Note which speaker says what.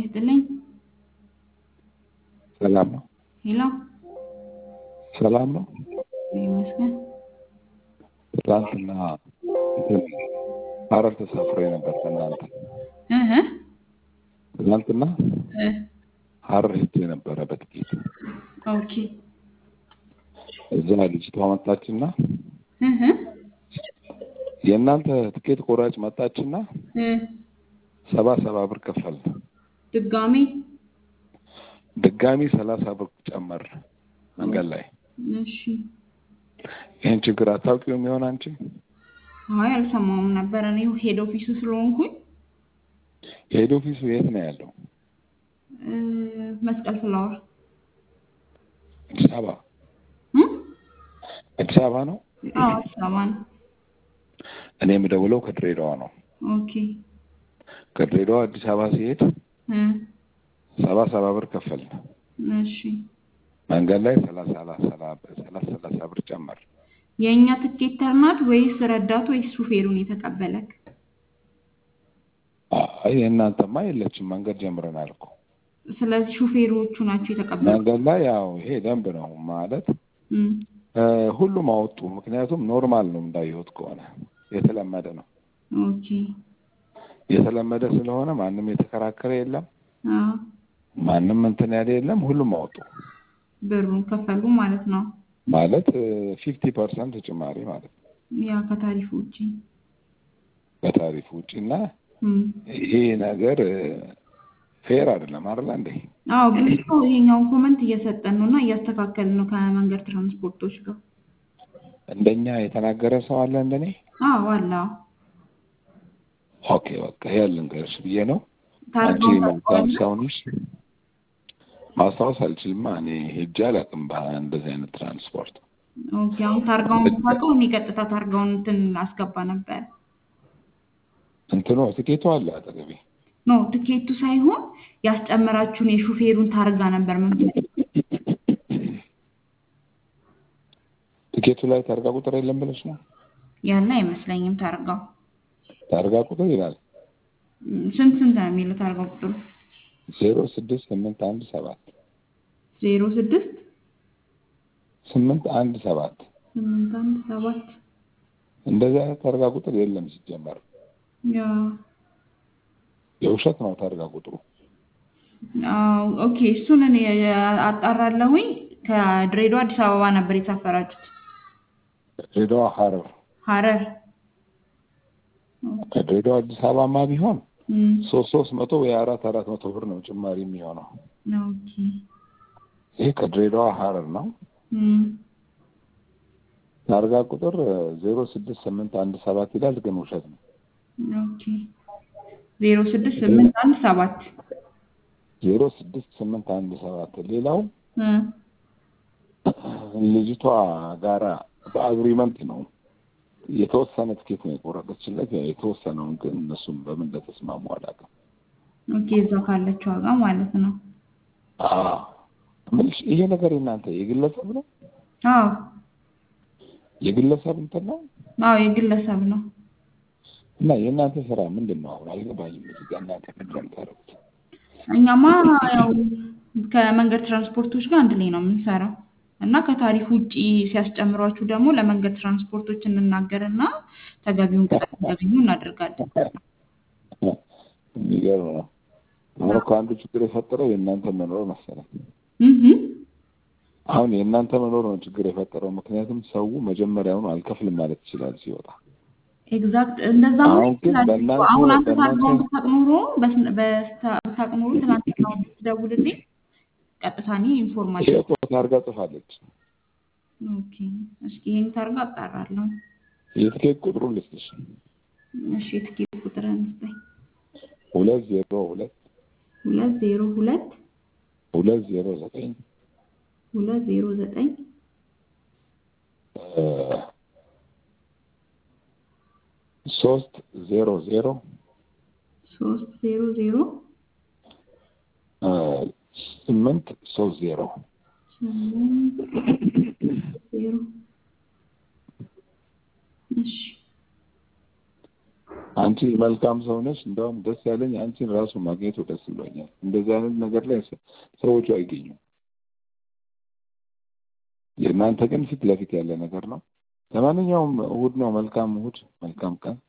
Speaker 1: ይስጥልኝ።
Speaker 2: ሰላም ነው።
Speaker 1: ሄሎ
Speaker 2: ሰላም ነው።
Speaker 1: ይመስገን።
Speaker 2: ትናንትና እንትን ሐረር ተሳፍሬ ነበር ከእናንተ
Speaker 1: እህ
Speaker 2: ትናንትና
Speaker 1: እ
Speaker 2: ሐረር ሄጄ ነበረ በጥቂት
Speaker 1: ኦኬ
Speaker 2: እዛ ልጅቷ መጣችና
Speaker 1: እህ
Speaker 2: የእናንተ ትኬት ቆራጭ መጣችና
Speaker 1: እ
Speaker 2: ሰባ ሰባ ብር ከፈል
Speaker 1: ድጋሜ
Speaker 2: ድጋሚ ሰላሳ ብር ጨመር መንገድ ላይ
Speaker 1: እሺ።
Speaker 2: ይህን ችግር አታውቂውም ይሆን አንቺ?
Speaker 1: አይ አልሰማውም ነበር። እኔ ሄድ ኦፊሱ ስለሆንኩኝ
Speaker 2: የሄድ ኦፊሱ የት ነው ያለው?
Speaker 1: እ መስቀል ፍላወር
Speaker 2: አዲስ አበባ
Speaker 1: እ
Speaker 2: አዲስ አበባ ነው።
Speaker 1: አዎ አዲስ አበባ ነው።
Speaker 2: እኔ የምደውለው ከድሬዳዋ ነው።
Speaker 1: ኦኬ
Speaker 2: ከድሬዳዋ አዲስ አበባ ሲሄድ
Speaker 1: እ
Speaker 2: ሰባ ሰባ ብር ከፈልን።
Speaker 1: እሺ
Speaker 2: መንገድ ላይ ሰላሳ ሰላሳ ሰላሳ ብር ጨመር።
Speaker 1: የእኛ ትኬተር ናት ወይስ ረዳት ወይስ ሹፌሩን የተቀበለክ?
Speaker 2: አይ የእናንተማ የለችም። መንገድ ጀምረናል እኮ
Speaker 1: ስለዚህ ሹፌሮቹ ናቸው የተቀበሉት።
Speaker 2: መንገድ ላይ ያው ይሄ ደንብ ነው ማለት
Speaker 1: እ
Speaker 2: እ ሁሉም አወጡ። ምክንያቱም ኖርማል ነው እንዳየሁት ከሆነ የተለመደ ነው።
Speaker 1: ኦኬ
Speaker 2: የተለመደ ስለሆነ ማንም የተከራከረ የለም፣
Speaker 1: አዎ
Speaker 2: ማንም እንትን ያለ የለም። ሁሉም አወጡ
Speaker 1: ብሩን ከፈሉ ማለት ነው።
Speaker 2: ማለት ፊፍቲ ፐርሰንት ጭማሪ ማለት ነው
Speaker 1: ያ ከታሪፉ ውጪ
Speaker 2: ከታሪፍ ውጭ እና
Speaker 1: እ
Speaker 2: ይሄ ነገር ፌር አይደለም አይደለ እንዴ?
Speaker 1: አዎ ብዙ ሰው ይሄኛውን ኮመንት እየሰጠን ነው እና እያስተካከልን ነው ከመንገድ ትራንስፖርቶች ጋር።
Speaker 2: እንደኛ የተናገረ ሰው አለ እንደኔ?
Speaker 1: አዎ አለ። አዎ
Speaker 2: ኦኬ በቃ ይሄ ልንገርሽ ብዬ ነው። አንቺ
Speaker 1: ታርጋውን
Speaker 2: መልካም
Speaker 1: ታውቀዋለህ?
Speaker 2: ሰው ነሽ። ማስታወስ አልችልማ እኔ ሄጄ አላውቅም በእንደዚህ አይነት ትራንስፖርት።
Speaker 1: ኦኬ አሁን ታርጋውን ብታውቀው እኔ ቀጥታ ታርጋውን እንትን አስገባ ነበር።
Speaker 2: እንትኑ ትኬቱ አለ አጠገቤ።
Speaker 1: ኖ ትኬቱ ሳይሆን ያስጨመራችሁን የሹፌሩን ታርጋ ነበር መንገድ
Speaker 2: ትኬቱ ላይ ታርጋ ቁጥር የለም ብለሽ ነው?
Speaker 1: ያለ አይመስለኝም። ታርጋው
Speaker 2: ታርጋ ቁጥር ይላል
Speaker 1: ም፣ ስንት ስንት ነው የሚለው ታርጋው ቁጥሩ?
Speaker 2: ዜሮ ስድስት ስምንት አንድ ሰባት
Speaker 1: ዜሮ ስድስት
Speaker 2: ስምንት አንድ ሰባት
Speaker 1: ስምንት አንድ ሰባት
Speaker 2: እንደዚህ አይነት ታርጋ ቁጥር የለም ሲጀመር።
Speaker 1: ያ
Speaker 2: የውሸት ነው ታርጋ ቁጥሩ።
Speaker 1: አዎ ኦኬ እሱን እኔ አጣራለሁኝ። ከድሬዳዋ አዲስ አበባ ነበር የሳፈራችሁት?
Speaker 2: ድሬዳዋ ሐረር
Speaker 1: ሐረር
Speaker 2: ከድሬዳዋ አዲስ አበባማ ቢሆን
Speaker 1: እም፣
Speaker 2: ሶስት ሶስት መቶ ወይ አራት አራት መቶ ብር ነው ጭማሪ የሚሆነው።
Speaker 1: ኦኬ
Speaker 2: ይሄ ከድሬዳዋ ሐረር ነው።
Speaker 1: እም፣
Speaker 2: ታርጋ ቁጥር ዜሮ ስድስት ስምንት አንድ ሰባት ይላል፣ ግን ውሸት ነው።
Speaker 1: ኦኬ ዜሮ ስድስት ስምንት አንድ ሰባት
Speaker 2: ዜሮ ስድስት ስምንት አንድ ሰባት ሌላው
Speaker 1: እ
Speaker 2: ልጅቷ ጋራ በአግሪመንት ነው የተወሰነ ትኬት ነው የቆረጠችለት። ያው የተወሰነውን ግን እነሱም በምን እንደተስማሙ አላውቅም።
Speaker 1: ኦኬ እዛው ካለችው ዋጋ ማለት ነው።
Speaker 2: አዎ እምልሽ ይሄ ነገር የእናንተ የግለሰብ ነው
Speaker 1: አዎ
Speaker 2: የግለሰብ እንትን ነው
Speaker 1: አዎ የግለሰብ ነው።
Speaker 2: እና የእናንተ ስራ ምንድን ነው? አሁን አልገባኝም። እዚህ ጋር እናንተ ምንድን ነው የምታደርጉት?
Speaker 1: እኛማ ያው ከመንገድ ትራንስፖርቶች ጋር አንድ ላይ ነው የምንሰራው እና ከታሪፍ ውጪ ሲያስጨምሯችሁ ደግሞ ለመንገድ ትራንስፖርቶች እንናገርና ተገቢውን ቅጣት እንዲያገኙ እናደርጋለን።
Speaker 2: የሚገርም ነው። አሁን እኮ አንዱ ችግር የፈጠረው የእናንተ መኖር መሰለኝ።
Speaker 1: እህ
Speaker 2: አሁን የእናንተ መኖር ነው ችግር የፈጠረው። ምክንያቱም ሰው መጀመሪያውኑ አልከፍልም ማለት ይችላል ሲወጣ።
Speaker 1: ኤግዛክት እንደዛ ሆኖ
Speaker 2: አሁን ግን
Speaker 1: ይችላል።
Speaker 2: በእናንተ-
Speaker 1: አሁን አንተ
Speaker 2: በእናንተ-
Speaker 1: ታርጋውን ብታውቅ ኖሮ በስነ- በስታ- ብታውቅ ኖሮ ትናንትና ብትደውልልኝ ቀጥታ እኔ ኢንፎርማል
Speaker 2: ይሄ እኮ ታርጋ ጽፋለች።
Speaker 1: ኦኬ እስኪ ይሄን ታርጋ አጣራለሁ።
Speaker 2: የትኬት ቁጥሩን ልስጥሽ።
Speaker 1: እሺ የትኬት ቁጥርን ስጠኝ።
Speaker 2: ሁለት ዜሮ ሁለት
Speaker 1: ሁለት ዜሮ ሁለት
Speaker 2: ሁለት ዜሮ ዘጠኝ
Speaker 1: ሁለት ዜሮ ዘጠኝ
Speaker 2: እ ሶስት ዜሮ ዜሮ
Speaker 1: ሶስት ዜሮ ዜሮ
Speaker 2: እ ስምንት ሶስት ዜሮ
Speaker 1: ስምንት ዜሮ እሺ
Speaker 2: አንቺ መልካም ሰው ነሽ። እንደውም ደስ ያለኝ አንቺን ራሱ ማግኘቱ ደስ ብሎኛል። እንደዚህ አይነት ነገር ላይ ሰ- ሰዎቹ አይገኙም። የእናንተ ግን ፊት ለፊት ያለ ነገር ነው። ለማንኛውም እሑድ ነው። መልካም እሑድ፣ መልካም ቀን።